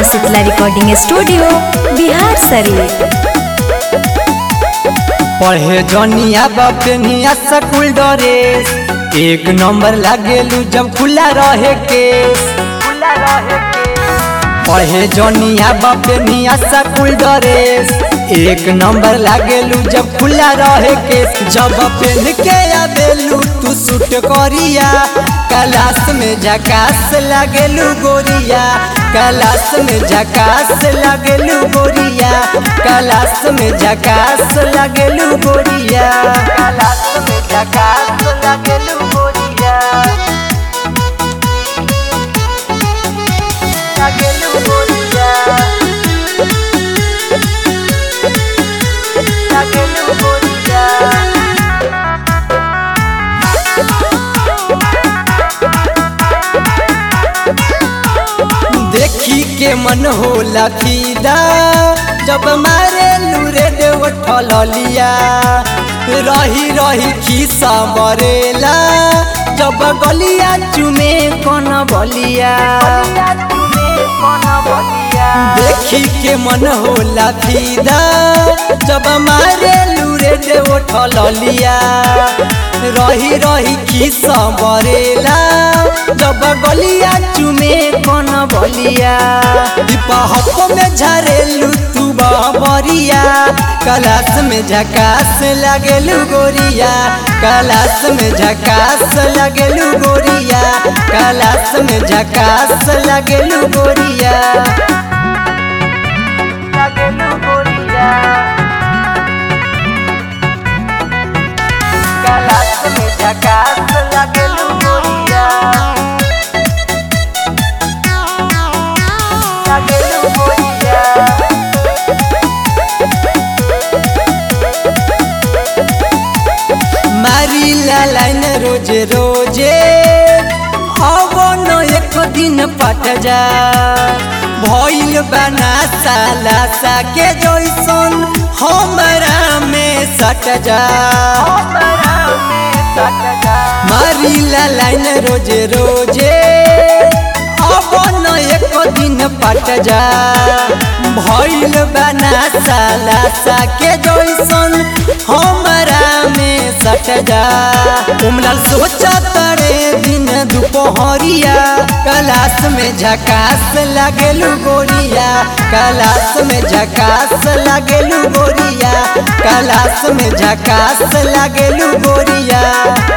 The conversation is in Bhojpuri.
शीतला रिकॉर्डिंग स्टूडियो बिहार शरीफ पढ़े जनिया बपनिया स्कूल ड्रेस एक नंबर लागेलू जब खुला रहे केस पढ़े जनिया बपनिया स्कूल ड्रेस एक नंबर लागेलू जब खुला रहे केस जब पहन के आवेलू तू सूट करिया क्लास में झकास लागेलू गोरिया क्लास में झकास लागेलू गोरिया क्लास में झकास लागेलू गोरिया क्लास में झकास लागेलू गोरिया लागेलू गोरिया लागेलू गोरिया देखी के मन होला फीदा जब मारे लूरे देव ठलिया रही रही खीसा मरेला जब गलिया चुमे कौन बलिया देखी के मन होला फीदा जब मारे लूरे देव ठलिया रही रही खीसा मरेला जब गलिया चुमे कौन बलिया हप में झरेलू तू बरिया कलास में झकास लगेलू गोरिया कलास में झकास लगेलू गोरिया कलास में झकास लगेलू गोरिया लगेलू गोरिया कलास में झकास लगेलू गोरिया लगेलू गोरिया मारी ला लाइन रोजे रोजे अब न एक दिन पट जा भइल बना साला सा के जैसन हमरा में सट जा मारी ला लाइन रोजे रोजे अब न एक दिन पट जा भइल बना साला सा के जैसन हमरा में सट जा उमलाल सोचा तरे दिन दुपहरिया कलास में झकास लगेलू गोरिया कलास में झकास लगेलू गोरिया कलास में झकास लगेलू गोरिया